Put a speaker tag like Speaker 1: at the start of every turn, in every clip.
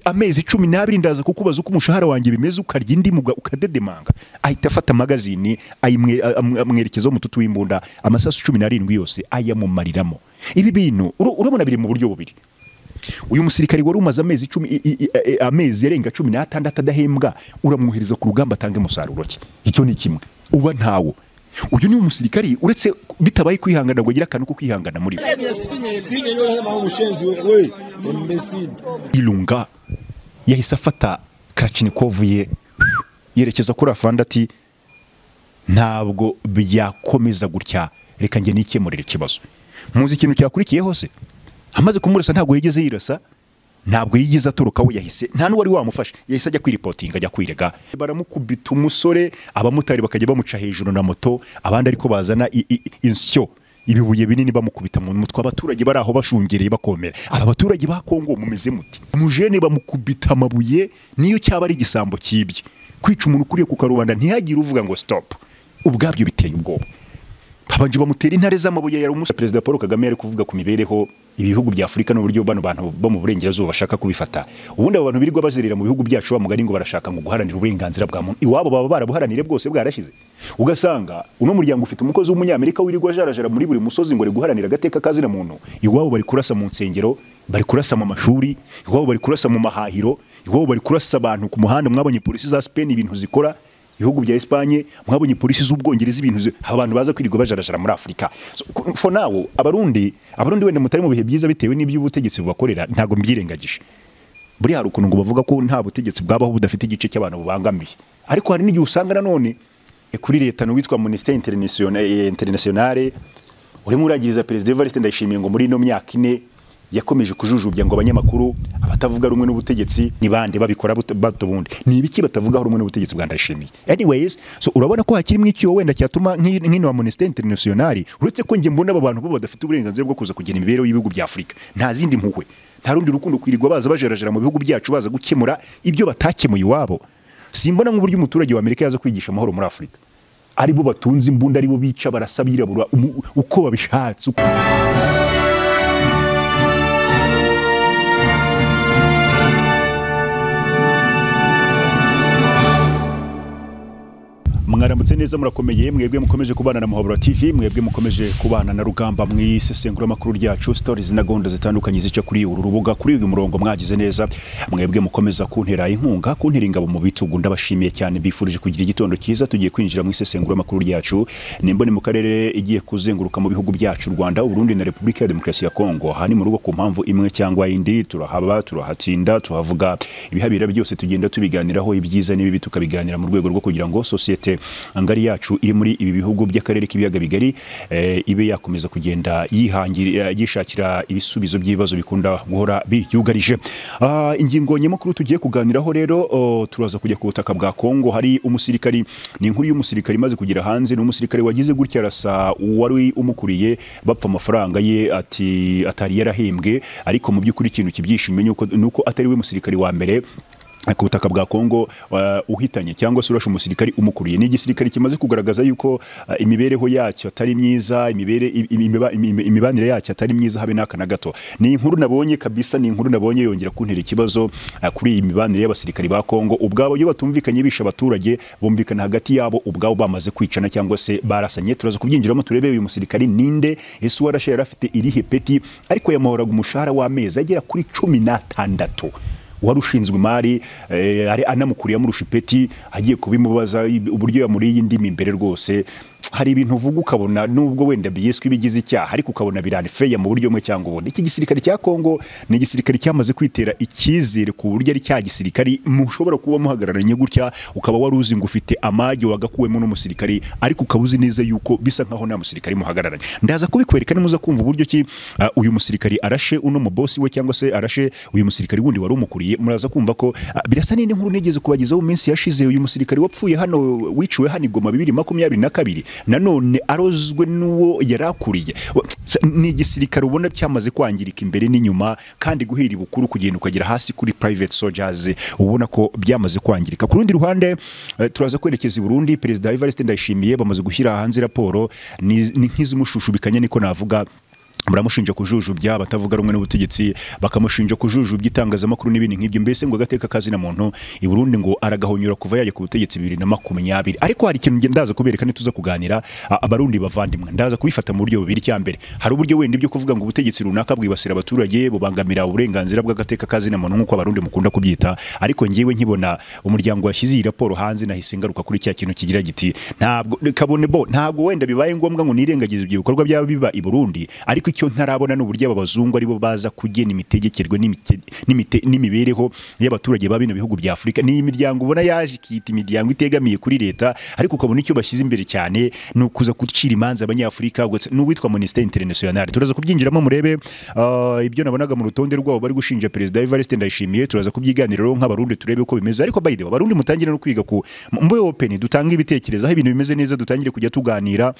Speaker 1: amezi cumi n'abiri ndaza kukubaza uko umushahara wanjye bimeze ukarya indi muga ukadedemanga ahita afata amagazini ayimwe- am- amwerekezaho umututu w'imbunda amasasu cumi n'arindwi yose ayamumariramo ibi bintu uru- urabona biri mu buryo bubiri uyu musirikari wari umaze amezi cumi i- i- i- amezi arenga cumi n'atandatu adahembwa uramwohereza ku rugamba atange umusaruro ki icyo ni kimwe uba ntawo uyu ni umusirikari uretse bitabaye kwihangana ngo agire akantu ko kwihangana muri we
Speaker 2: Sinye sinye yona ma ubushenzi we we imbesini.
Speaker 1: irunga yahise afata karachinikovu ye yerekeza kuri afande ati ntabwo byakomeza gutya reka njye nikemurire ikibazo muzi ikintu cyakurikiyeho se amaze kumurasa ntabwo yigeze yirasa ntabwo yigeze aturukaho yahise nta n'uwari wamufashe yahise ajya kwiripotinga ajya kwirega baramukubita umusore abamotari bakajya bamuca hejuru na moto abandi ariko bazana i- i- insyo ibibuye binini bamukubita mu mutwe abaturage bari aho bashungereye bakomera aba baturage ba kongo mumeze muti mujene bamukubita amabuye niyo cyaba ari igisambo cyibye kwica umuntu ukuriye ku karubanda ntihagire uvuga ngo stop ubwabyo biteye ubwoba babanje bamutera intare z'amabuye yari umunsi perezida paul kagame yari kuvuga ku mibereho ibihugu bya afurika n'uburyo bano bantu bo mu burengerazuba bashaka kubifata ubundi abo bantu birirwa bazerera mu bihugu byacu wa mugari ngo barashaka ngo guharanira uburenganzira bwa muntu iwabo baba barabuharanire bwose bwarashize ugasanga uno muryango ufite umukozi w'umunyamerika wirirwa ajarajara muri buri musozi ngo ari guharanira agateka kazina muntu iwabo bari kurasa mu nsengero bari kurasa mu mashuri iwabo bari kurasa mu mahahiro iwabo bari kurasa abantu ku muhanda mwabonye polisi za Spain ibintu zikora ibihugu bya Espagne mwabonye polisi z'ubwongereza ibintu zi- abantu baza kwirirwa bajarajara muri Afurika So, ku- for now abarundi abarundi wenda mutari mu bihe byiza bitewe n'iby'ubutegetsi bubakorera ntago mbyirengagije buriya hari ukuntu ngo bavuga ko nta butegetsi bwabaho budafite igice cy'abantu bubangamiye ariko hari n'igihe usanga nanone eh, kuri leta n'uwitwa Amnesty International- eh, Internationale urimo uragiriza perezida Evariste Ndayishimiye ngo muri ino myaka ine yakomeje kujujubya ngo abanyamakuru abatavuga rumwe n'ubutegetsi ni bande babikora buto- bato bundi ni ibiki batavugaho rumwe n'ubutegetsi bwa ndayishimiye anyways so urabona ko hakirimo ikiyo wenda cyatuma nk'i- nk'ino amnesty international uretse ko njye mbona aba bantu bo badafite uburenganzira bwo kuza kugena imibereho y'ibihugu bya afurika nta zindi mpuhwe nta rundi rukundo kwirirwa baza bajarajara mu bihugu byacu baza gukemura ibyo batakemuye iwabo simbona nk'uburyo umuturage w'amerika yaza kwigisha amahoro muri afurika ari bo batunze imbunda ari bo bica barasa birabura umu- uko babishatse uko mwaramutse neza murakomeye mwebwe mukomeje kubana na muhabura tv mwebwe mukomeje kubana na rugamba mu isesenguramakuru ryacu stories na gahunda zitandukanye zica kuri uru rubuga kuri uyu murongo mwagize neza mwebwe mukomeza kuntera inkunga kuntera ingabo mu bitugu ndabashimiye cyane bifurije kugira igitondo cyiza tugiye kwinjira mu isesenguramakuru ryacu nimba ni mu karere igiye kuzenguruka mu bihugu byacu u rwanda uburundi na repubulika ya demokarasi ya kongo aha ni mu rugo ku mpamvu imwe cyangwa indi turahaba turahatsinda tuhavuga ibihabira byose tugenda tubiganiraho ibyiza n'ibibi tukabiganira mu rwego rwo kugira ngo sosiyete ngari yacu iri muri ibi bihugu by'akarere k'ibiyaga bigari eh, ibe yakomeza kugenda yihangira yishakira ibisubizo by'ibibazo bikunda guhora biyugarije Ah, ingingo nyamukuru tugiye kuganiraho rero oh, turaza kujya ku butaka bwa kongo hari umusirikari ni inkuru y'umusirikari imaze kugera hanze ni umusirikari wagize gutya arasa uwari umukuriye bapfa amafaranga ye ati atari yarahembwe ariko mu by'ukuri ikintu kibyishimiye nuko- nuko atari we musirikari wa mbere ku butaka bwa Kongo uh, uhitanye cyangwa se urashe umusirikari umukuriye ni igisirikari kimaze kugaragaza yuko uh, imibereho yacyo atari myiza imibere im- imiba- imi- imibanire yacyo atari myiza habe n'aka na gato ni inkuru nabonye kabisa ni inkuru nabonye yongera kuntera ikibazo uh, kuri iyi mibanire y'abasirikari ba Kongo ubwabo iyo batumvikanye bisha abaturage bumvikana hagati yabo ubwabo bamaze kwicana cyangwa se barasanye turaza kubyinjiramo turebe uyu musirikari ninde ese uwarashe yari afite irihe peti ariko yamuhoraga umushahara w'amezi agera kuri cumi n'atandatu wari ushinzwe imari eh, ari anamukuriye amurusha ipeti agiye kubimubaza ib- uburyo yamuriye indimi imbere rwose hari ibintu uvuga ukabona nubwo wenda byiswe ibigize icyaha ariko ukabona biranifeya mu buryo bumwe cyangwa ubundi iki gisirikare cya Kongo ni igisirikare cyamaze kwitera icyizere ku buryo ari cya gisirikare mushobora kuba muhagararanye gutya ukaba wari uzi ngo ufite amage wagakuwemo n'umusirikare ariko ukaba uzi neza yuko bisa nkaho nta musirikare muhagararanye ndaza kubikwereka nimuza kumva uburyo ki ah, uyu musirikare arashe uno mubosi we cyangwa se arashe uyu musirikare wundi wari umukuriye muraza kumva ko ah, birasa n'indi nkuru nigeze kubagezaho mu minsi yashize uyu musirikare wapfuye hano wiciwe hano i Goma bibiri makumyabiri na kabiri nanone arozwe n'uwo yari akuriye Wa- s- ni igisirikare ubona cyamaze kwangirika imbere n'inyuma kandi guhera ibukuru kugenda ukagera hasi kuri private soldiers ubona ko byamaze kwangirika ku rundi ruhande eh, turaza kwerekeza i Burundi perezida Evariste Ndayishimiye bamaze gushyira hanze raporo ni ni nk'izimushushubikanya niko navuga muramushinja kujujubya batavuga rumwe n'ubutegetsi bakamushinja kujujubya itangazamakuru n'ibindi nk'ibyo mbese ngo agateka kazina muntu i Burundi ngo aragahonyura kuva yaje ku butegetsi bibiri na makumyabiri ariko hari ikintu nge ndaza kubereka ntituza kuganira a- abarundi bavandimwe ndaza kubifata mu buryo bubiri cya mbere hari uburyo wenda ibyo kuvuga ngo ubutegetsi runaka bwibasira abaturage bubangamira uburenganzira bw'agateka kazina muntu nk'uko abarundi mukunda kubyita ariko ngewe nkibona umuryango washyize iyi raporo hanze nahise ngaruka kuri cya kintu kigira giti ntabwo kabone bo ntabwo wenda bibaye ngombwa ngo nirengagize ibyo bikorwa byaba biba i Burundi ariko icyo ntarabona ni uburyo aba bazungu aribo baza kugena imitegekerwe n'imite- n'imite- n'imibereho y'abaturage ba bino bihugu bya Afurika ni imiryango ubona yaje ikiyita imiryango itegamiye kuri leta ariko ukabona icyo bashyize imbere cyane ni ukuza gucira imanza abanyafurika gusa n'uwitwa Ministère International turaza kubyinjiramo murebe ah, ibyo nabonaga mu rutonde rwabo bari gushinja Perezida Evariste Ndayishimiye turaza kubyiganiraho nk'abarundi turebe uko bimeze ariko by the way abarundi mutangire no kwiga ku mbe open dutange ibitekerezo aho ibintu bimeze neza dutangire kujya tuganira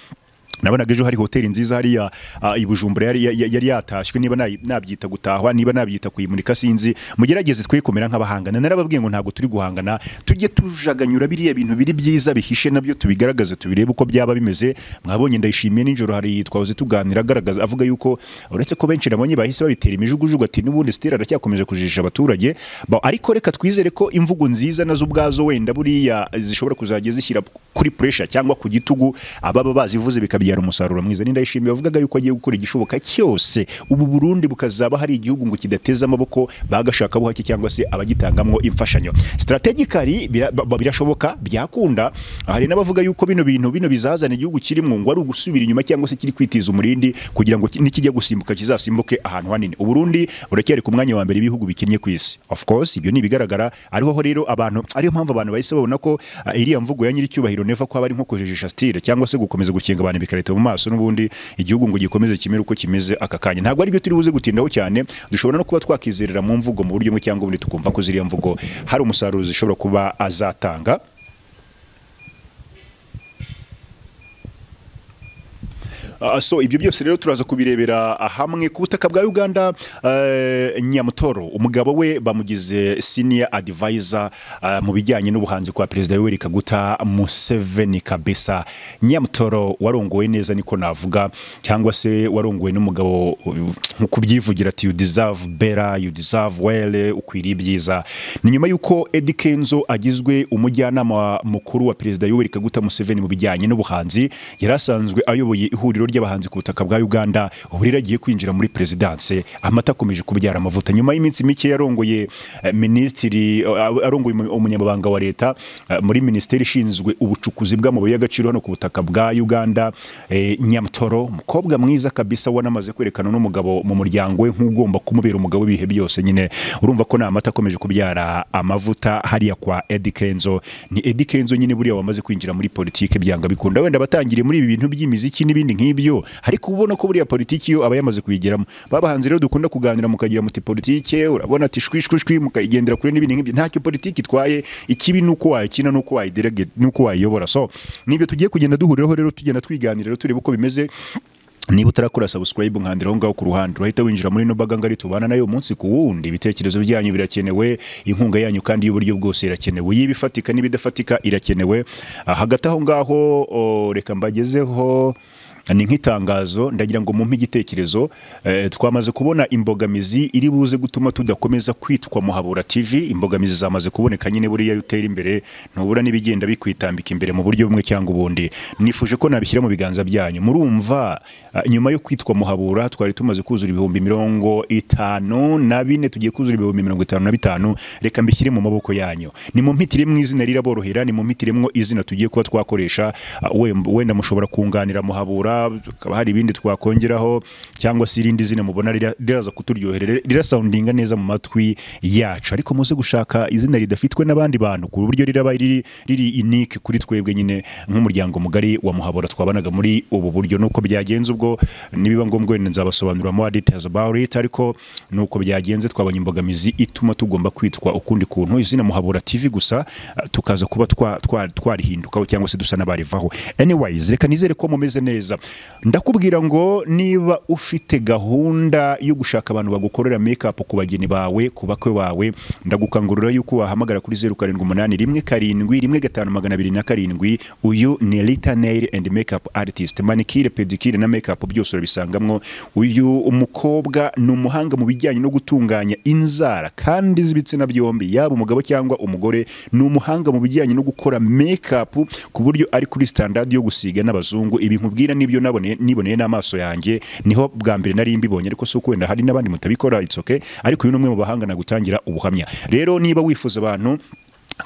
Speaker 1: nabonaga ejo hari hoteli nziza hariya ah, i Bujumbura yari, yari, yari yatashywe niba nayi- nabyita gutahwa niba nabyita kuyimurika sinzi mugerageze twe kumera nk'abahangana narababwiye ngo ntabwo turi guhangana tujye tujaganyura biriya bintu biri byiza bihishe nabyo tubigaragaze tubirebe uko byaba bimeze mwabonye ndayishimiye nijoro hari twahoze tuganira agaragaza avuga yuko uretse ko benshi nabonye bahise babitera imijugujugu ati n'ubundi sitera aracyakomeje kujijisha abaturage Ba- ariko reka twizere ko imvugo nziza nazo ubwazo wenda buriya zishobora kuzajya zishyira kuri pressure cyangwa ku gitugu ababa bazivuze bikabyara umusaruro mwiza ninda yishimiye wavugaga yuko agiye gukora igishoboka cyose ubu Burundi bukazaba hari igihugu ngo kidateze amaboko bagashaka buhake cyangwa se abagitangamwo imfashanyo strategically bira- ba- ba- birashoboka byakunda hari n'abavuga yuko bino bintu bino bizazana igihugu kirimo ngo ari ugusubira inyuma cyangwa se kiri kwitiza umurindi kugira ngo ki- nikijya gusimbuka kizasimbuke ahantu hanini uburundi buracyari ku mwanya wa mbere ibihugu bikinnye ku isi of course ibyo ni ibigaragara ariho ho rero abantu ariyo mpamvu abantu bahise babona ko ah, iriya mvugo ya nyiricyubahiro neva ko aba ari nko kujijisha style cyangwa se gukomeza gukinga abantu bikareta mu maso n'ubundi igihugu ngo gikomeze kimere uko kimeze aka kanya ntabwo ari byo turi buze gutindaho cyane dushobora no kuba twakizerera mu mvugo mu buryo bumwe cyangwa ubundi tukumva ko ziriya mvugo hari umusaruro zishobora kuba azatanga Ah, so ibyo byose rero turaza kubirebera hamwe ku butaka bwa Uganda eh, Nyamutoro umugabo we bamugize senior advisor ah, mu bijyanye n'ubuhanzi kwa perezida Yoweri Kaguta Museveni kabisa Nyamutoro warongowe neza niko navuga cyangwa se warongowe n'umugabo uh, nko kubyivugira ati you deserve better you deserve well ukwiriye ibyiza ni nyuma yuko Eddie Kenzo agizwe umujyanama mukuru wa perezida Yoweri Kaguta Museveni mu bijyanye n'ubuhanzi yari asanzwe ayoboye ihuriro ry'abahanzi ku butaka bwa Uganda ubu rero agiye kwinjira muri perezidanse amata akomeje kubyara amavuta nyuma y'iminsi mike yarongoye eh, minisitiri eh, arongoye umu- umunyamabanga wa leta eh, muri minisiteri ishinzwe ubucukuzi bw'amabuye y'agaciro hano ku butaka bwa Uganda eh, Nyamtoro umukobwa mwiza kabisa wanamaze kwerekana n'umugabo mu muryango we nk'ugomba kumubera umugabo w'ibihe byose nyine urumva ko ni amata akomeje kubyara amavuta hariya kwa Eddie Kenzo ni Eddie Kenzo nyine buriya wamaze kwinjira muri politike byanga bikunda wenda batangiriye muri ibi bintu by'imiziki n'ibindi nk'ibyo ariko uba ubona ko buriya politiki yo aba yamaze kuyigeramo babahanzi rero dukunda kuganira mukagira muti politike urabona ati shwi shwi shwi mukayigendera kure n'ibindi nk'ibyo ntacyo politiki itwaye ikibi nuko wayikina nuko wayiderege nuko wayiyobora so nibyo tugiye kugenda duhuriraho rero tugenda twiganira rero turebe uko bimeze niba utarakora subscribe nkandira aho ngaho ku ruhande urahita winjira muri ino mbaga ngari tubana nayo umunsi ku wundi ibitekerezo byanyu birakenewe inkunga yanyu kandi y'uburyo bwose irakenewe y'iba ifatika n'ibidafatika irakenewe Ah, hagati aho ngaho o, reka mbagezeho ni nk'itangazo ndagira ngo mumpe igitekerezo eh, twamaze kubona imbogamizi iri buze gutuma tudakomeza kwitwa muhabura tv imbogamizi zamaze kuboneka nyine buriya iyo utera imbere ntubura n'ibigenda bikwitambika imbere mu buryo bumwe cyangwa ubundi nifuje ko nabishyira mu biganza byanyu murumva ah, nyuma yo kwitwa muhabura twari tumaze kuzura ibihumbi mirongo itanu na bine tugiye kuzura ibihumbi mirongo itanu na bitanu reka mbishyire mu maboko yanyu ni mu mpitire mu izina riraborohera ni mu mpitire mwo izina tugiye kuba twakoresha ah, we- wenda mushobora kunganira muhabura hakaba hari ibindi twakongeraho cyangwa se irindi zina mubona rira- riraza kuturyoherera rirasawundinga neza mu matwi yacu ariko muze gushaka izina ridafitwe n'abandi bantu ku buryo riraba riri riri unique kuri twebwe nyine nk'umuryango mugari wa muhabura twabanaga muri ubu buryo nuko byagenze ubwo nibiba ngombwa wenda nzabasobanurira more details about it ariko nuko byagenze twabonye imbogamizi ituma tugomba kwitwa ukundi kuntu izina muhabura TV gusa ah, tukaza kuba twa- twa- twarihindukaho cyangwa se dusa n'abarivaho anyways reka nizere ko mumeze neza ndakubwira ngo niba ufite gahunda yo gushaka abantu bagukorera make up ku bageni bawe ku bakwe bawe ndagukangurira yuko wahamagara kuri zeru karindwi umunani rimwe karindwi rimwe gatanu magana abiri na karindwi uyu ni Rita Nail and Makeup Artist manikire pedikire na makeup byose urabisangamwo uyu umukobwa ni umuhanga mu bijyanye no gutunganya inzara kandi z'ibitsina byombi yaba umugabo cyangwa umugore ni umuhanga mu bijyanye no gukora makeup ku buryo ari kuri standard yo gusiga n'abazungu ibi nkubwira nibyo naboneye niboneye n'amaso yanjye niho bwa mbere nari mbibonye ariko si uko wenda hari n'abandi mutabikora it's okay ariko uyu ni umwe mu bahanga nagutangira ubuhamya rero niba wifuza abantu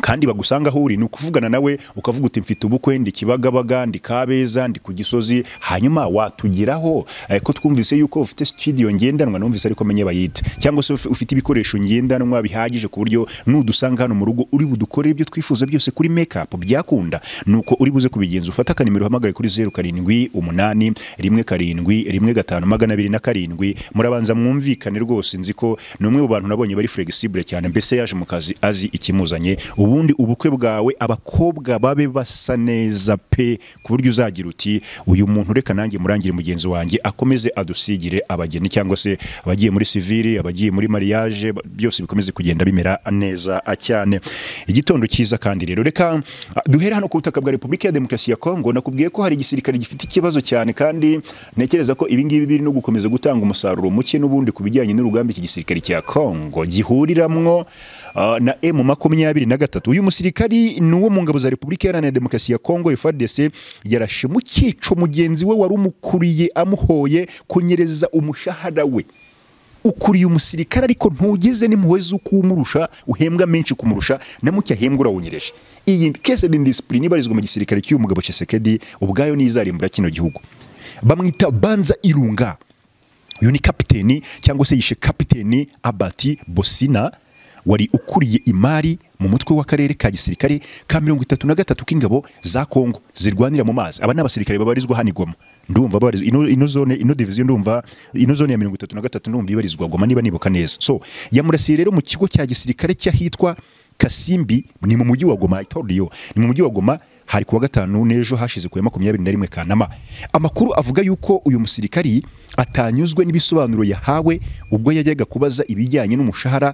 Speaker 1: kandi bagusanga aho uri ni ukuvugana nawe ukavuga uti mfite ubukwe ndi kibagabaga ndi kabeza ndi ku gisozi hanyuma watugeraho eh, ko twumvise yuko ufite studio ngendanwa numvise ariko menye bayita cyangwa se uf- ufite ibikoresho ngendanwa bihagije ku buryo nudusanga hano mu rugo uri budukorere ibyo twifuza byose kuri makeup byakunda nuko uri buze kubigenza ufata akanimero uhamagare kuri zeru karindwi umunani rimwe karindwi rimwe gatanu magana abiri na karindwi murabanza mwumvikane rwose nzi ko ni umwe mu bantu nabonye bari flexible cyane mbese yaje mu kazi azi ikimuzanye ubundi ubukwe bwawe abakobwa babe basa neza pe ku buryo uzagira uti uyu muntu reka nanjye murangire mugenzi wanjye akomeze adusigire abageni cyangwa se abagiye muri sivili abagiye muri mariage ba- byose bikomeze kugenda bimera neza cyane igitondo cyiza kandi rero reka ah, duhere hano ku butaka bwa repubulika ya demokarasi ya kongo nakubwiye ko hari igisirikare gifite ikibazo cyane kandi ntekereza ko ibi ngibi biri no gukomeza gutanga umusaruro muke n'ubundi ku bijyanye n'urugamba iki gisirikare cya kongo gihuriramo ah, na emu makumyabiri na gatatu uyu musirikari ni uwo mu ngabo za repubulika iharanira demokarasi ya kongo efadese yarashe mu cyico mugenzi we wari umukuriye amuhoye kunyereza umushahara we ukuriye umusirikare ariko ntugeze n'impuhwe z'uko umurusha uhembwa menshi kumurusha na muke ahembwa urawunyereje iyi kese ni disipurine ibarizwa mu gisirikare cy'uyu mugabo Tshisekedi ubwayo niyo izarimbura kino gihugu bamwita banza irunga uyu ni kapiteni cyangwa se yishe kapiteni abati bosina wari ukuriye imari mu mutwe w'akarere ka gisirikare ka mirongo itatu na gatatu k'ingabo za kongo zirwanira mu mazi aba ni abasirikare babarizwa hano i Goma ndumva babarizwa ino, ino zone ino division ndumva ino zone ya mirongo itatu na gatatu ndumva ibarizwa Goma niba nibuka neza so yamurasiye rero mu kigo cya gisirikare cy'ahitwa kasimbi ni mu mujyi wa Goma I told you, ni mu mujyi wa Goma hari kuwa gatanu n'ejo hashize ku ya makumyabiri na rimwe Kanama amakuru avuga yuko uyu musirikari atanyuzwe n'ibisobanuro yahawe ubwo yajyaga kubaza ibijyanye n'umushahara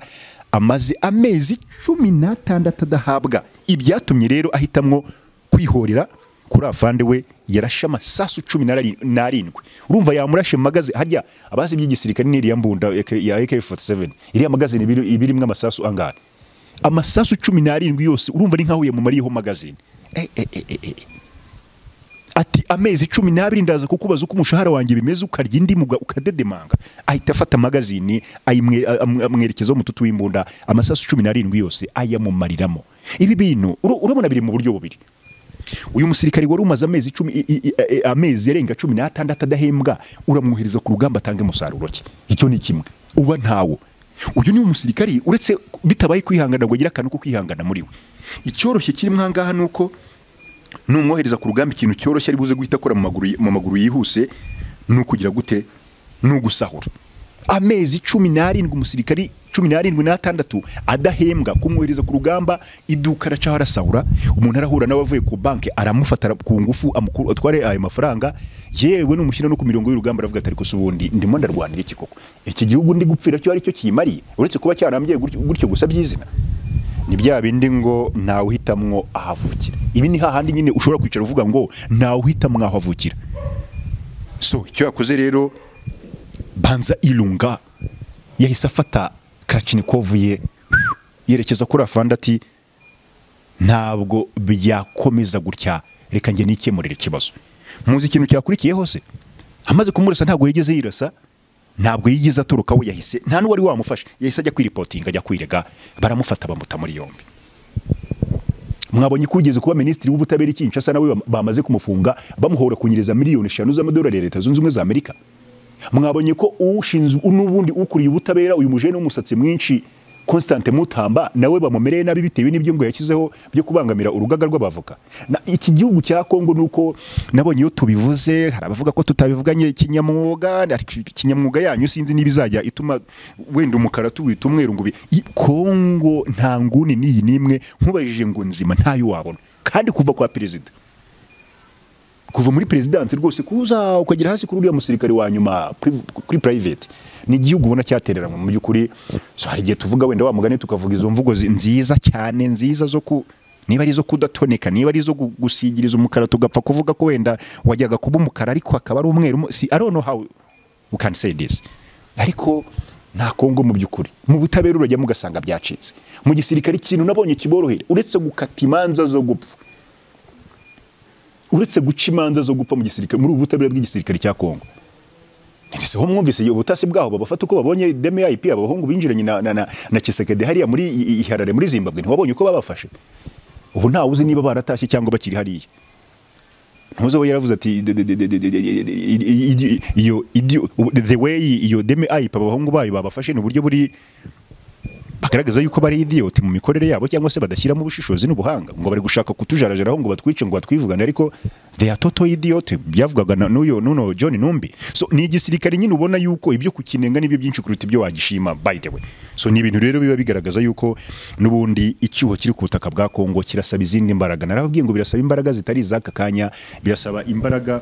Speaker 1: amaze amezi cumi n'atandatu adahabwa ibyatumye rero ahitamwo kwihorera kuri afande we yarashe amasasu cumi n'ari- n'arindwi urumva yamurashe mu magaze harya abazi iby'igisirikare n'iriya mbunda ya AK47 iriya magazine ibiri- ibirimwo amasasu angahe amasasu cumi n'arindwi yose urumva ni nk'aho yamumariyeho magazine Eh, eh, eh, eh, eh. ati amezi cumi n'abiri ndaza kukubaza uko umushahara wanjye bimeze ukarya indimu uga- ukadedemanga ahita afata magazini ayimwe- am- amwerekezaho umututu w'imbunda amasasu cumi n'arindwi yose ayamumariramo ibi bintu uru- urabona biri mu buryo bubiri uyu musirikari wari umaze amezi cumi i- i- i- e- amezi arenga cumi n'atandatu adahembwa uramwohereza ku rugamba atanga umusaruro ki icyo ni kimwe uba ntawo uyu ni umusirikari uretse bitabaye kwihangana ngo agire akantu ko kwihangana muri we icyoroshye kirimo aha ngaha ni uko numwohereza ku rugamba ikintu cyoroshye ari buze guhita akora mu maguru, mu maguru yihuse ni ukugira gute ni ugusahura amezi cumi n'arindwi umusirikari cumi n'arindwi n'atandatu adahembwa kumwohereza ku rugamba iduka aracaho arasahura umuntu arahura nawe avuye ku banki aramufata ara- ku ngufu amukuru- atware ayo mafaranga yewe numushyira no ku mirongo y'urugamba aravuga ati ariko se ubundi ndimo ndarwanira iki koko iki gihugu ndi gupfira cyo ari cyo kiyimariye uretse kuba cyarambiye gutyo gutyo gusa by'izina ni bya bindi ngo ntawe uhitamwo ahavukira ibi ni hahandi nyine ushobora kwicara uvuga ngo ntawe uhitamwo aho avukira so icyo yakoze rero banza irunga yahise afata karachinikovu ye yerekeza kuri afande ati ntabwo byakomeza gutya reka njye nikemurire ikibazo muzi ikintu cyakurikiyeho se amaze kumurasa ntabwo yigeze yirasa ntabwo yigeze aturuka we yahise nta n'uwari wamufashe yahise ajya kwiripotinga ajya kwirega baramufata bamuta muri yombi mwabonye ko ugeze kuba minisitiri w'ubutabera i Kinshasa nawe bam- bamaze kumufunga bamuhora kunyereza miliyoni eshanu z'amadolari ya leta zunze ubumwe za amerika mwabonye ko ushinzwe n'ubundi ukuriye ubutabera uyu mujene w'umusatsi mwinshi Constant Mutamba nawe bamumereye nabi bitewe n'ibyo ngo yashyizeho byo kubangamira urugaga rw'abavoka Na- iki gihugu cya Kongo nuko nabonye iyo tubivuze hari abavuga ko tutabivuganye kinyamwuga ariko kinyamwuga yanyu sinzi niba izajya ituma wenda umukara tuwita umweru ngo bi- i- Kongo nta nguni n'iyi n'imwe nkubajije ngo nzima ntayo wabona kandi kuva kwa perezida kuva muri perezidansi rwose kuza ukagera hasi kuri uriya musirikare wa nyuma pri- kuri private ni igihugu ubona cyatereranwa mu by'ukuri so hari igihe tuvuga wenda wa mugani tukavuga izo mvugo zi- nziza cyane nziza zo ku niba ari izo kudatoneka niba ari izo gu- gusigiriza umukara tugapfa kuvuga ko wenda wajyaga kuba umukara ariko akaba ari umweru mo- si I don't know how we can say this ariko nta kongo mu by'ukuri mu butabera urajya mugasanga byacitse mu gisirikare ikintu nabonye kiborohera uretse gukata imanza zo gupfa uretse guca imanza zo gupfa mu gisirikare muri ubu butabera bw'igisirikare cya Kongo ndetse ho mwumvise iyo ubutasi bwabo babafata uko babonye DMIP abahungu binjiranye na, na, na, na Chisekedi hariya muri i- i- Harare muri Zimbabwe ntiwabonye uko babafashe ubu ntawe uzi niba baratashye cyangwa bakiri hariya ntuzi we yaravuze ati "De- de- de- de- de- de- de- de- de- de- de- iyo idio- the way iyo DMIP abahungu bayo babafashe ni uburyo buri bagaragaza yuko bari idiot mu mikorere yabo cyangwa se badashyiramo ubushishozi n'ubuhanga ngo bari gushaka kutujarajaraho ngo batwice ngo batwivugane ariko they are total idiot byavugwaga na n'uyo nuno John Numbi so ni igisirikare nyine ubona yuko ibyo kukinenga nibyo byinshi kuruta ibyo wagishima by the way so ni ibintu rero biba bigaragaza yuko n'ubundi icyuho kiri ku butaka bwa Kongo kirasaba izindi mbaraga narababwiye ngo birasaba imbaraga zitari iz'aka kanya birasaba imbaraga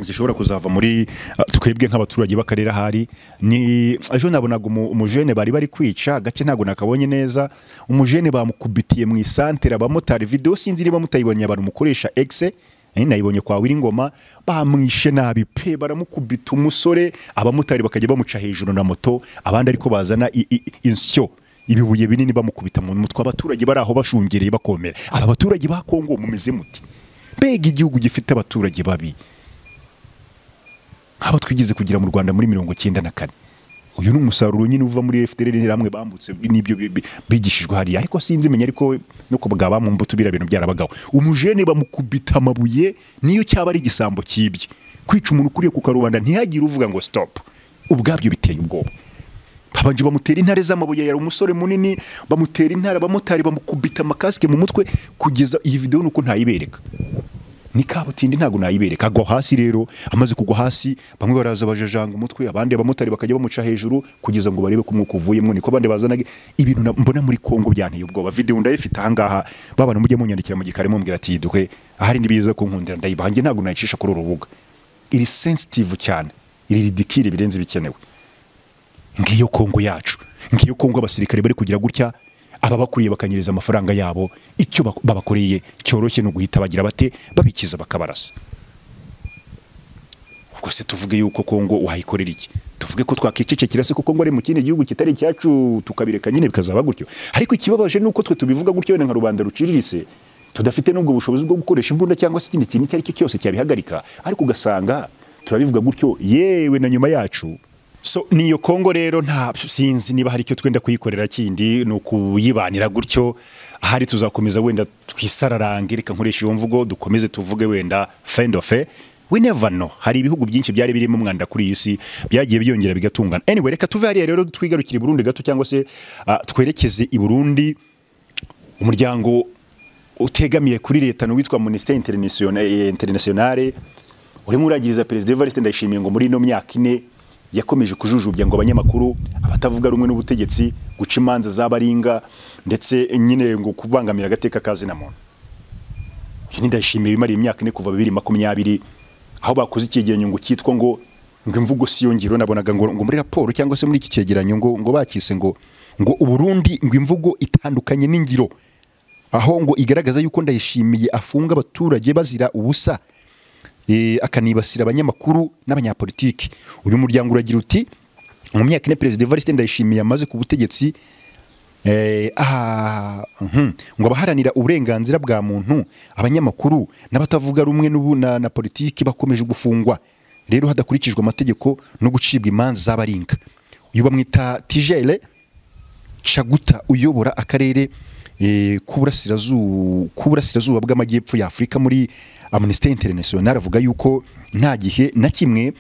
Speaker 1: zishobora kuzava muri uh, twebwe nk'abaturage b'akarere ahari ni ejo nabonaga umu- umujene bari bari kwica agace ntabwo nakabonye neza umujene bamukubitiye mu isantere abamotari video sinzi niba mutayibonye abantu mukoresha X eh, nayibonye kwa Wiringoma bamwishe nabi pe baramukubita umusore abamotari bakajya bamuca hejuru na moto abandi ariko bazana i- i- insyo ibibuye binini bamukubita mu mutwe abaturage bari aho bashungereye bakomera aba baturage ba Kongo mumeze muti mbega igihugu gifite abaturage babi nk'abo twigeze kugira mu rwanda muri mirongo cyenda na kane uyu ni umusaruro nyine uva muri fdr hamwe bambutse n'ibyo bi- bi- bigishijwe hariya ariko sinzi menya ariko no ku bwa bamwumbuto biriya bintu byarabagaho umujene bamukubita amabuye niyo cyaba ari igisambo cyibye kwica umuntu ukuriye ku karubanda ntihagire uvuga ngo stop ubwabyo biteye ubwoba babanje bamutera intare z'amabuye yari umusore munini bamutera intare abamotari bamukubita amakasike mu mutwe kugeza iyi video nuko ntayibereka ni kabutindi ntabwo nayibereka agwa hasi rero amaze kugwa hasi bamwe baraza bajajanga umutwe abandi abamotari bakajya bamuca hejuru kugeza ngo barebe ko umwuka uvuyemo niko abandi bazanaga ibintu na- mbona muri Kongo byanteye ubwoba video ndayifite ahangaha babana mujye munyandikira mu gikari mumbwira ati duhe ahari nibiza kunkundira ndayibaha njye ntabwo nayicisha kuri uru rubuga iri sensitive cyane iri ridikire birenze bikenewe ngiyo kongo yacu ngiyo kongo abasirikare bari kugira gutya aba bakuriye bakanyereza amafaranga yabo icyo bak- babakoreye cyoroshye ni uguhita bagira bate babikiza bakabarasa ubwo se tuvuge yuko kongo wayikorera iki tuvuge ko twakicecekera se ko kongo ari mu kindi gihugu kitari icyacu tukabireka nyine bikazaba gutyo ariko ikibabaje ni uko twe tubivuga gutyo wenda nka rubanda ruciriritse tudafite n'ubwo bushobozi bwo gukoresha imbunda cyangwa se ikindi kintu icyo ari cyo cyose cyabihagarika ariko ugasanga turabivuga gutyo yewe na nyuma yacu so niyo kongo rero nta sinzi niba hari icyo twenda kuyikorera kindi ni ukuyibanira gutyo ahari tuzakomeza wenda twisararange reka nkoresha iyo mvugo dukomeze tuvuge wenda fendofe we never know hari ibihugu byinshi byari birimo umwanda kuri iyi si byagiye byongera bigatungana anyway reka tuve hariya rero twigarukire i burundi gato cyangwa se ah, twerekeze i burundi umuryango utegamiye kuri leta ni uwitwa minisiteri interinasiyonale urimo uragiriza perezida evariste ndayishimiye ngo muri ino myaka ine yakomeje kujujubya ngo abanyamakuru abatavuga rumwe n'ubutegetsi guca imanza z'abaringa ndetse nyine ngo kubangamira agateka kazina muntu uyu ni ndayishimiye wimariye imyaka ine kuva bibiri makumyabiri aho bakoze icyegeranyo ngo cyitwa ngo ngo imvugo si yo ngiro nabonaga ngo, ngo muri raporo cyangwa se muri iki cyegeranyo ngo, ngo bakise ngo ngo uburundi ngo imvugo itandukanye n'ingiro aho ngo igaragaza yuko ndayishimiye afunga abaturage bazira ubusa eh, akanibasira abanyamakuru n'abanyapolitiki uyu muryango uragira uti mu myaka ine perezida evariste ndayishimiye amaze ku butegetsi Eh, aha, mhm. ngo abaharanira uburenganzira bwa muntu abanyamakuru n'abatavuga rumwe n'ubu na, na politiki bakomeje gufungwa rero hadakurikijwe amategeko no gucibwa imanza z'abaringa uyu bamwita tijere Chaguta uyobora akarere eh, k'uburasirazu- k'uburasirazuba bw'amajyepfo ya Afurika muri Amnesty International avuga yuko nta gihe na kimwe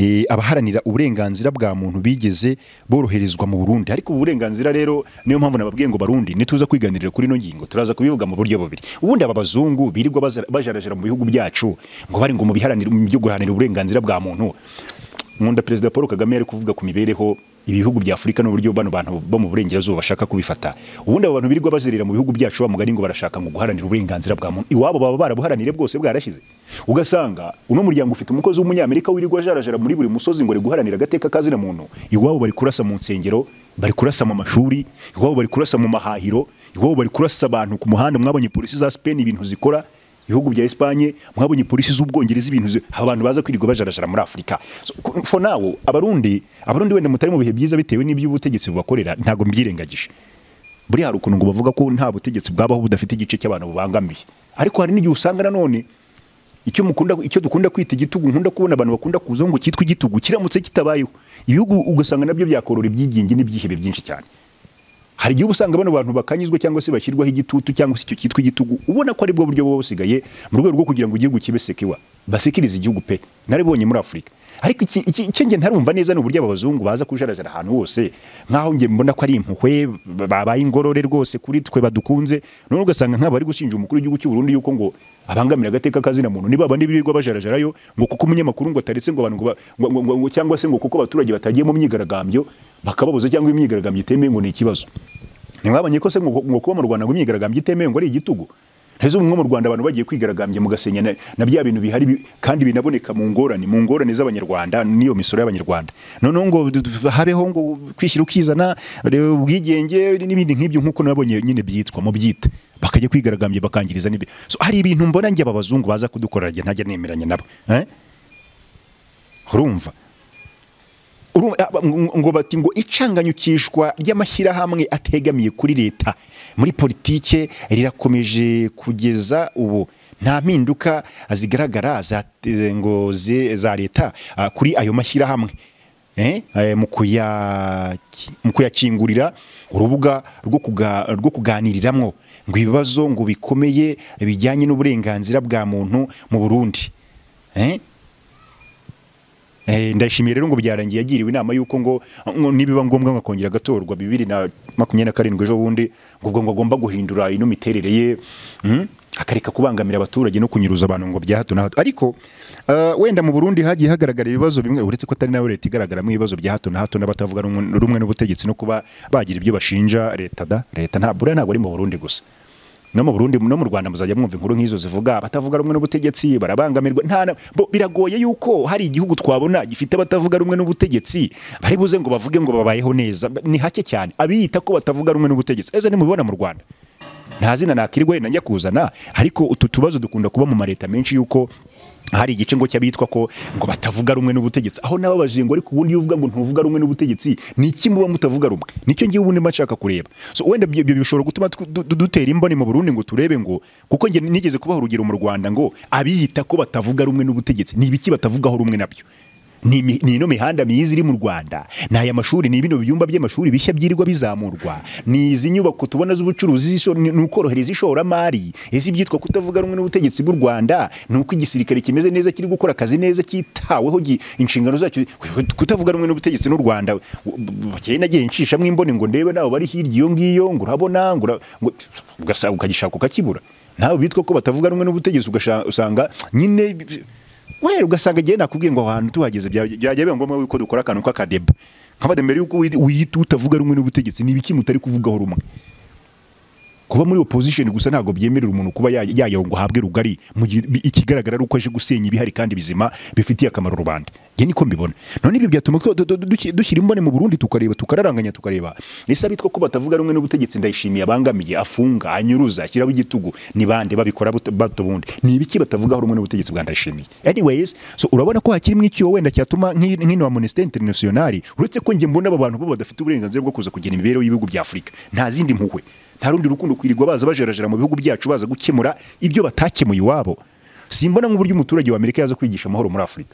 Speaker 1: eh, abaharanira uburenganzira bwa muntu bigeze boroherezwa mu Burundi ariko ubu burenganzira rero niyo mpamvu nababwiye ngo barundi nituza kwiganirira kuri ino ngingo turaza kubivuga mu buryo bubiri ubundi aba bazungu birirwa baza- bajarajara mu bihugu byacu ngo bari ngo mu biharanira mu byo guharanira uburenganzira bwa muntu nkunda perezida paul kagame yari kuvuga ku mibereho ibihugu bya afurika n'uburyo bano bantu bo mu burengerazuba bashaka kubifata ubundi abo bantu birirwa bazerera mu bihugu byacu bamugani ngo barashaka ngo guharanira uburenganzira bwa muntu iwabo baba barabuharaniye bwose bwarashize ugasanga uno muryango ufite umukozi w'umunyamerika wirirwa ajarajara muri buri musozi ngo ari guharanira agateka kazina muntu iwabo bari kurasa mu nsengero bari kurasa mu mashuri iwabo bari kurasa mu mahahiro iwabo bari kurasa abantu ku muhanda mwabonye polisi za Spain ibintu zikora ibihugu bya Espagne mwabonye polisi z'ubwongereza ibintu zi- abantu baza kwirirwa bajarajara muri Afurika So, ku- for now abarundi abarundi wenda mutari mu bihe byiza bitewe n'iby'ubutegetsi bubakorera ntago mbyirengagije buri hari ukuntu ngo bavuga ko nta butegetsi bwabaho budafite igice cy'abantu bubangamiye ariko hari n'igihe usanga nanone icyo mukunda icyo dukunda kwita igitugu nkunda kubona abantu bakunda kuzaho ngo cyitwa igitugu kiramutse kitabayeho ibihugu ugasanga nabyo byakorora ibyigenge n'ibyihebe byinshi cyane hari igihe uba usanga bano bantu bakanyuzwa cyangwa se bashyirwaho igitutu cyangwa se icyo cyitwa igitugu ubona ko ari bwo buryo buba busigaye mu rwego rwo kugira ngo igihugu kibe sekiwa basikirize igihugu pe naribonye muri afurika ariko iki- iki- icyo nge ntarumva neza ni uburyo abazungu baza kujarajara ahantu hose nk'aho nge mbona ko ari impuhwe b- babaye ingorore rwose kuri twe badukunze none ugasanga nk'aba bari gushinja umukuru w'igihugu cy'u Burundi yuko ngo abangamira agateka kazina muntu ni babandi birirwa bajarajarayo ngo kuko umunyamakuru ngo ataretse ngo abantu ngo ba- ngo- ngo- ngo- ngo cyangwa se ngo kuko abaturage batagiye mu myigaragambyo bakababuza cyangwa imyigaragambyo itemewe ngo ni ikibazo ntimwabonye ko se ngo ngo kuba mu rwanda ngo imyigaragambyo itemewe ngo ari igitugu nteze ubumwe mu rwanda abantu bagiye kwigaragambya mugasenya na, na bya bintu bihari bi- kandi binaboneka mu ngorane mu ngorane z'abanyarwanda n'iyo misoro y'abanyarwanda noneho ngo d- d- habeho ngo kwishyira ukizana re- ubwigenge n'ibindi nk'ibyo nk'uko nabonye nyine byitwa mu byita bakajya kwigaragambya bakangiriza n'ibyo so, hari ibintu mbona njye aba bazungu baza kudukorera njye ntajya nemeranya nabo eh? urumva Urumva, aba- ngo ngo bati ngo icanganyukishwa ry'amashyirahamwe ategamiye kuri leta muri politike rirakomeje kugeza ubu nta mpinduka zigaragara za, eh, ngo ze- za leta ah, kuri ayo mashyirahamwe Eh, eh, mu kuya- mu kuyakingurira urubuga rwo kuga- rwo kuganiriramwo ngo ibibazo ngo bikomeye bijyanye n'uburenganzira bwa muntu mu Burundi Eh? Eh, ndayishimiye rero ngo byarangiye yagiriwe inama y'uko ngo ngo nibiba ngombwa ngakongera agatorwa bibiri na makumyabiri na karindwi ejo bundi ngo ubwo ngo agomba guhindura ino miterere ye mm, akareka kubangamira abaturage no kunyuruza abantu ngo bya hato na hato ariko eh, wenda mu Burundi hagiye hagaragara ibibazo bimwe uretse ko atari nayo leta igaragaramo ibibazo bya hato na hato n'abatavuga rumwe rumwe n'ubutegetsi no kuba bagira ibyo bashinja leta da leta nta buriya ntabwo ari mu Burundi gusa no mu Burundi no mu Rwanda muzajya mwumva inkuru nk'izo zivuga abatavuga rumwe n'ubutegetsi barabangamirwa nta na- bo biragoye yuko hari igihugu twabona gifite abatavuga rumwe n'ubutegetsi bari buze ngo bavuge ngo babayeho neza ni hake cyane abiyita ko batavuga rumwe n'ubutegetsi eze nimubibona mu Rwanda nta zina nakiriwe najya kuzana ariko utu tubazo dukunda kuba mu mareta menshi yuko hari igice ngo cy'abitwa ko ngo batavuga rumwe n'ubutegetsi aho nababajiye ngo ariko ubundi iyo uvuga ngo ntuvuga rumwe n'ubutegetsi ni iki muba mutavuga rumwe nicyo ngiye ubundi mba nshaka kureba so wenda ibyo ibyo bishobora gutuma tw- du- du- dutera imboni mu Burundi ngo turebe ngo kuko njye nigeze kubaha urugero mu Rwanda ngo abiyita ko batavuga rumwe n'ubutegetsi ni ibiki batavugaho rumwe nabyo ni imi- ni ino mihanda myiza iri mu rwanda ni aya mashuri ni bino byumba by'amashuri bishya byirirwa bizamurwa ni izi nyubako tubona z'ubucuruzi z'isho- ni ni ukorohereza ishoramari ese ibyitwa kutavuga rumwe n'ubutegetsi bw'u rwanda ni uko igisirikare kimeze neza kiri gukora akazi neza cyitaweho gi- inshingano zacyo kutavuga rumwe n'ubutegetsi n'u rwanda kera nagiye nshishamo imboni ngo ndebe nabo bari hirya iyo ngiyo ngo urabona ngo ura- ngo- ugasanga ukagishaka ukakibura nawe bitwa ko batavuga rumwe n'ubutegetsi ugasha- usanga nyine wera ugasanga igihe nakubwiye ngo aho hantu tuhageze bya- byajya biba ngombwa yuko dukora akantu k'akadeba nk'abade mbere yuko wi- wiyita utavuga rumwe n'ubutegetsi ni ibiki mutari kuvugaho rumwe kuba muri opposition gusa ntabwo byemerera umuntu kuba ya- yayaho ngo ahabwe rugari mu gihe bi- ikigaragara ari uko aje gusenya ibihari kandi bizima bifitiye akamaro rubanda njye niko mbibona none ibyo byatuma twa- du- du- duki- dushyira imboni mu Burundi tukareba tukararanganya tukareba ese abitwa ko batavuga rumwe n'ubutegetsi ndayishimiye abangamiye afunga anyuruza ashyiraho igitugu ni bande babikora buto bato bundi ni ibiki batavugaho rumwe n'ubutegetsi bwa ndayishimiye anyways so urabona ko hakirimo icyo wenda cyatuma nk'i- nk'ino wa Amnesty International uretse ko njye mbona aba bantu bo badafite uburenganzira bwo kuza kugena imibereho y'ibihugu bya Afurika nta zindi mpuhwe nta rundi rukundo kwirirwa baza bajerajera mu bihugu byacu baza gukemura ibyo batakemuye iwabo simbona nk'uburyo umuturage w'amerika yaza kwigisha amahoro muri afurika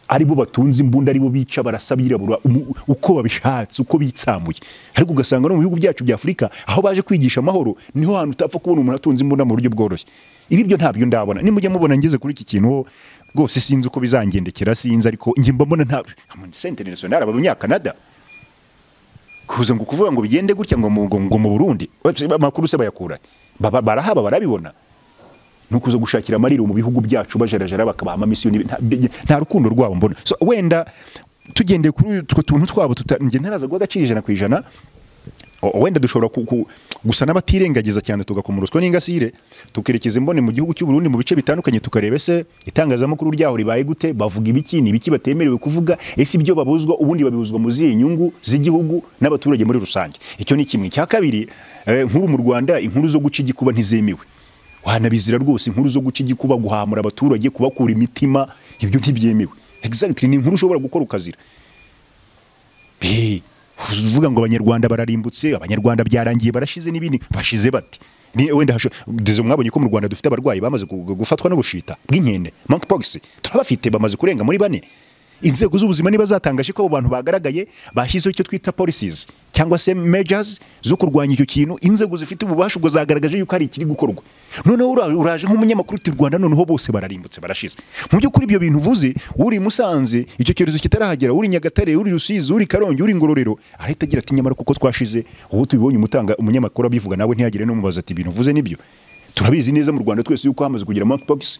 Speaker 1: aribo batunze imbunda aribo bica barasa abirabura umu- uko babishatse uko bitsamuye ariko ugasanga no mu bihugu byacu bya afurika aho baje kwigisha amahoro niho hantu utapfa kubona umuntu atunze imbunda mu buryo bworoshye ibi byo ntabyo ndabona nimujya mubona ngeze kuri iki kintu ho rwose sinzi uko bizangendekera sinzi ariko njye mba mbona ntabyo sente international abanyakanada kuza ngo kuvuga ngo bigende gutya ngo mu- ngo ngo mu Burundi Webs- amakuru se bayakura Baba- barahaba barabibona ni ukuza gushakira amariro mu bihugu byacu bajarajara bakabaha amamisiyo nta, nta rukundo rwabo mbona so, wenda tugendeye kuri utwo tuntu twabo tuta- njye ntaraza guha agaciro ijana ku ijana o- wenda dushobora ku- ku- gusa n'abatirengagiza cyane tugakoma uruswa n'ingasire tukerekeza imboni mu gihugu cy'u Burundi mu bice bitandukanye tukareba ese itangazamakuru ryaho ribaye gute bavuga ibiki ni ibiki batemerewe kuvuga ese ibyo babuzwa ubundi babibuzwa mu zihe nyungu z'igihugu n'abaturage muri rusange icyo ni kimwe icya kabiri eh, nk'ubu mu Rwanda inkuru zo guca igikuba ntizemewe wanabizira rwose inkuru zo guca igikuba guhamura abaturage kubakura imitima ibyo ntibyemewe exactly ni inkuru ushobora gukora ukazira Eh, uvuga ngo abanyarwanda bararimbutse abanyarwanda byarangiye barashize n'ibindi bashize bati Ni- wenda hasho- dizo mwabonye ko mu Rwanda dufite abarwayi bamaze gu- gu- gufatwa n'ubushita bw'inkende monkeypox turabafite bamaze kurenga muri bane inzego z'ubuzima niba zatangaje ko abo bantu bagaragaye bashyizeho icyo twita policies cyangwa se measures zo kurwanya icyo kintu inzego zifite ububasha ubwo zagaragaje yuko hari ikiri gukorwa noneho ura- uraje nk'umunyamakuru uti rwanda noneho bose bararimbutse barashize mu by'ukuri ibyo bintu uvuze uri i musanze icyo cyorezo kitarahagera uri i nyagatare uri i rusizi uri i karongi uri i ngororero arahita agira ati nyamara kuko twashize ubu tubibonye umutanga umunyamakuru abivuga nawe ntiyagire n'umubaza ati ibintu uvuze nibyo turabizi neza mu rwanda twese yuko hamaze kugira monkeypox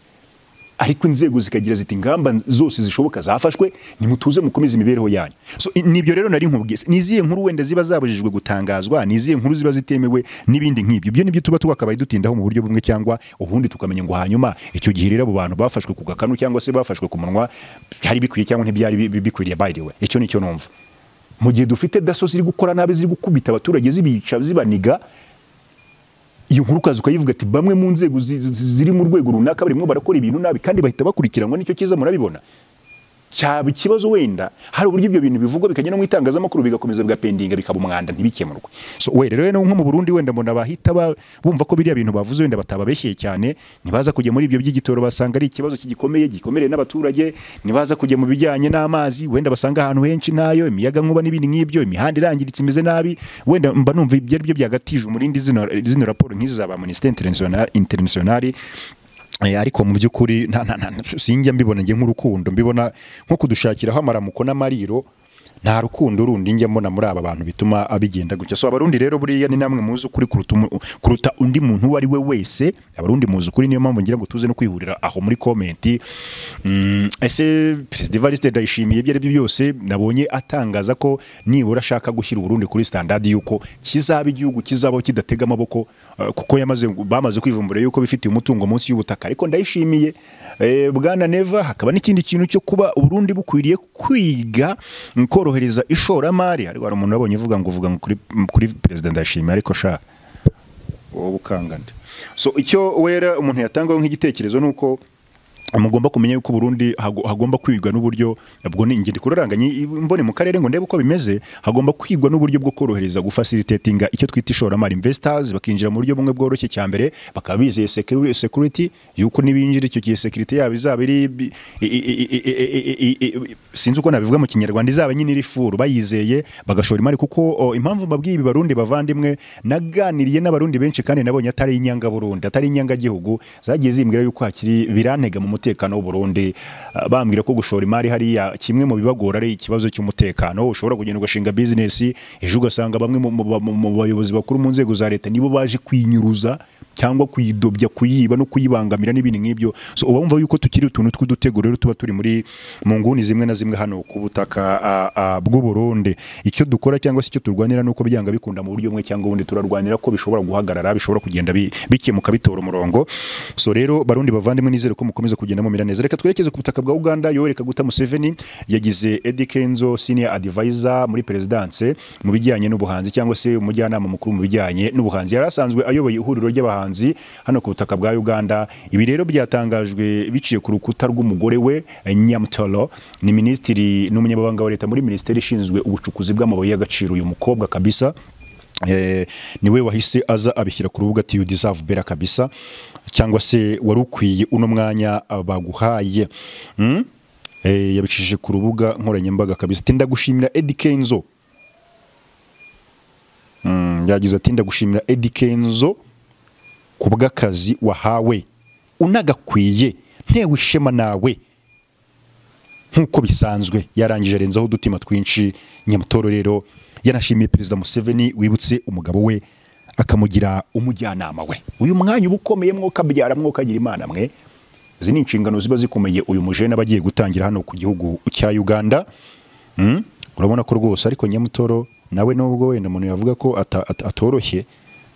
Speaker 1: ariko inzego zikagira ziti ingamba zose zishoboka zafashwe nimutuze mukomeze imibereho yanyu so i- nibyo rero nari nkubwiye Se, ni izihe nkuru wenda ziba zabujijwe gutangazwa ni izihe nkuru ziba zitemewe n'ibindi nk'ibyo ibyo nibyo tuba twakabaye dutindaho mu buryo bumwe cyangwa ubundi tukamenya ngo hanyuma icyo gihe rero abo bantu bafashwe ku gakanu cyangwa se bafashwe ku munwa byari bikwiye cyangwa ntibyari bi- bi- bikwiriye by the way icyo nicyo numva mu gihe dufite daso ziri gukora nabi ziri gukubita abaturage zibica zibaniga iyo nkuru ukaza ukayivuga ati bamwe mu nzego zi- zi- ziri mu rwego runaka barimo barakora ibintu nabi kandi bahita bakurikiranwa nicyo cyiza murabibona cyaba ikibazo wenda hari uburyo ibyo bintu bivugwa bikajya no mu itangazamakuru bigakomeza bigapendinga bikaba umwanda ntibikemurwe so we rero no nko mu Burundi wenda mbona bahita ba- bumva ko biriya bintu bavuze wenda batababeshyeye cyane ntibaza kujya muri ibyo by'igitoro basanga ari ikibazo kigikomeye gikomereye n'abaturage ntibaza kujya mu bijyanye n'amazi wenda basanga ahantu henshi nayo imiyaga nkuba n'ibindi nk'ibyo imihanda irangiritse imeze nabi wenda mba numva ibyo ari byo byagatije umurindi zino zino raporo nk'izi za ba Amnesty International International Eh, ariko mu by'ukuri nta- nta- nta- sinjya mbibona njye nk'urukundo mbibona nko kudushakiraho amaramuko n'amariro nta rukundo rundi njya mbona muri aba bantu bituma abigenda gutya so abarundi rero buriya ni namwe muzi ukuri kuruta umu- kuruta undi muntu uwo ari we wese abarundi muzi ukuri niyo mpamvu ngira ngo tuze no kwihurira aho muri komenti Mm, ese perezida Evariste ndayishimiye ibyo ari byo byose nabonye atangaza ko nibura ashaka gushyira uburundi kuri standard yuko kizaba igihugu kizabaho kidatega amaboko eh, kuko yamaze bamaze kwivumbura yuko bifitiye umutungo munsi y'ubutaka ariko ndayishimiye eh, bwana neva hakaba n'ikindi kintu cyo kuba uburundi bukwiriye kwiga mm, korohereza ishoramari ariko hari umuntu wabonye uvuga ngo uvuga ngo kuri, kuri perezida ndayishimiye ariko shaka wowe ukangana so icyo wera umuntu yatangaho nk'igitekerezo ni uko mugomba kumenya yuko Burundi hago- hagomba kwigwa n'uburyo bwo ni ingendo kuraranganye mbone mu karere ngo ndebe uko bimeze hagomba kwigwa n'uburyo bwo korohereza gufacilitatinga icyo twita ishoramari investors bakinjira mu buryo bumwe bworoshye cya mbere bakaba bizeye secu- security yuko nibinjira icyo gihe security yabo izaba iri bi- i- i- i- i- i- i- i- i- sinzi uko nabivuga mu kinyarwanda izaba nyine iri furu bayizeye bagashora imari kuko o, impamvu mbabwiye ibi barundi bavandimwe naganiriye n'abarundi benshi kandi nabonye atari inyanga Burundi atari inyanga gihugu zagiye zimbwira yuko hakiri birantega mu mutekano w'u Burundi Ah, bambwira ko gushora imari hariya kimwe mu bibagora ari ikibazo cy'umutekano ushobora kugenda ugashinga business ejo ugasanga bamwe mu- mu mu- mu bayobozi bakuru mu nzego za leta nibo baje kwinyuruza cyangwa kuyidobya kuyiba no kuyibangamira n'ibintu nk'ibyo so uba wumva yuko tukiri utuntu tw'udutego rero tuba turi muri mu nguni zimwe na zimwe hano ku butaka ah, ah, bw'u Burundi icyo dukora cyangwa se icyo turwanira nuko byanga bikunda mu buryo bumwe cyangwa ubundi turarwanira ko bishobora guhagarara bishobora kugenda bi- bikemuka bitora umurongo so rero barundi bavandimwe nizere ko mukomeza kugenda mumera neza reka twerekeze ku butaka bwa Uganda yowereka guta Museveni yagize Eddie Kenzo senior advisor muri perezidanse mu bijyanye n'ubuhanzi cyangwa se umujyanama mukuru mu bijyanye n'ubuhanzi yari asanzwe ayoboye ihuriro ry'abahanzi hano ku butaka bwa Uganda ibi rero byatangajwe biciye ku rukuta rw'umugore we Nyamtolo ni minisitiri n'umunyamabanga wa leta muri minisiteri ishinzwe ubucukuzi bw'amabuye y'agaciro uyu mukobwa kabisa Eh, niwe wahise aza abishyira ku rubuga ati you deserve better kabisa cyangwa se wari ukwiye uno mwanya ah, baguhaye mm? eh, yabicishije ku rubuga nkoranyambaga kabisa ati ndagushimira Eddie Kenzo mm, yagize ati ndagushimira Eddie Kenzo ku bw'akazi wahawe unagakwiye ntewe ishema nawe nk'uko bisanzwe yarangije arenzaho udutima twinshi nyamutoro rero yanashimiye perezida museveni wibutse umugabo we akamugira umujyanama we uyu mwanya uba ukomeye mwoka byara mwoka agira imana mwe izi ni inshingano ziba zikomeye uyu mujene aba agiye gutangira hano ku gihugu cya uganda urabona ko rwose ariko nyamutoro nawe nubwo wenda umuntu yavuga ko ata- ata- atoroshye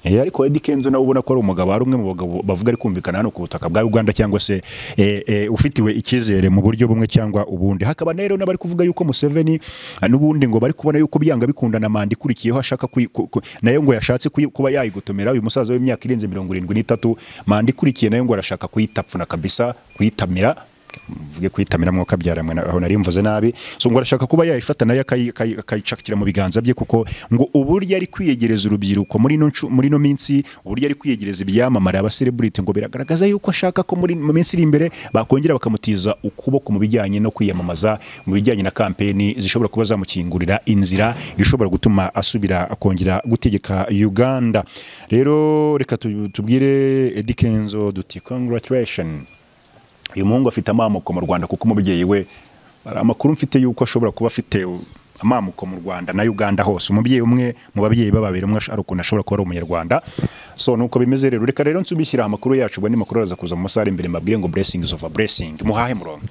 Speaker 1: eh, ariko Eddy Kenzo nawe ubona ko ari umugabo ari umwe mu bagabo bavuga ari kumvikana hano ku butaka bwa Uganda cyangwa se eh, eh, ufitiwe icyizere mu buryo bumwe cyangwa ubundi hakaba rero n'abari kuvuga yuko Museveni ah, n'ubundi ngo bari kubona yuko byanga bikunda na manda ikurikiyeho ashaka kuyi- ku- ku- nayo ngo yashatse kuyi- kuba yayigotomera uyu musaza w'imyaka irenze mirongo irindwi n'itatu manda ikurikiye nayo ngo arashaka kuyitapfuna kabisa kuyitamira mvuge kuyitamira mwuka byaramwe na- aho nari mvuze nabi so ngo arashaka kuba yayifata nayo akayi- akayi- akayicakira mu biganza bye kuko ngo uburyo ari kwiyegereza urubyiruko muri ino ncu- muri ino minsi uburyo ari kwiyegereza ibyamamare abasereburiti ngo biragaragaza yuko ashaka ko muri mu minsi iri imbere bakongera bakamutiza ukuboko mu bijyanye no kwiyamamaza mu bijyanye na kampeni zishobora kuba zamukingurira inzira ishobora gutuma asubira akongera gutegeka Uganda rero reka tu- tubwire Eddy Kenzo duti congratulations uyu muhungu afite amamuko mu rwanda kuko umubyeyi we hari amakuru mfite yuko ashobora kuba afite amamuko mu rwanda na uganda hose umubyeyi umwe mu babyeyi bababiri umwe ari ukuntu ashobora kuba ari umunyarwanda so nuko bimeze rero reka rero nsubishyira amakuru yacu ubwo andi makuru araza kuza mu masaha ari imbere mbabwire ngo blessings over blessing muhahe murongo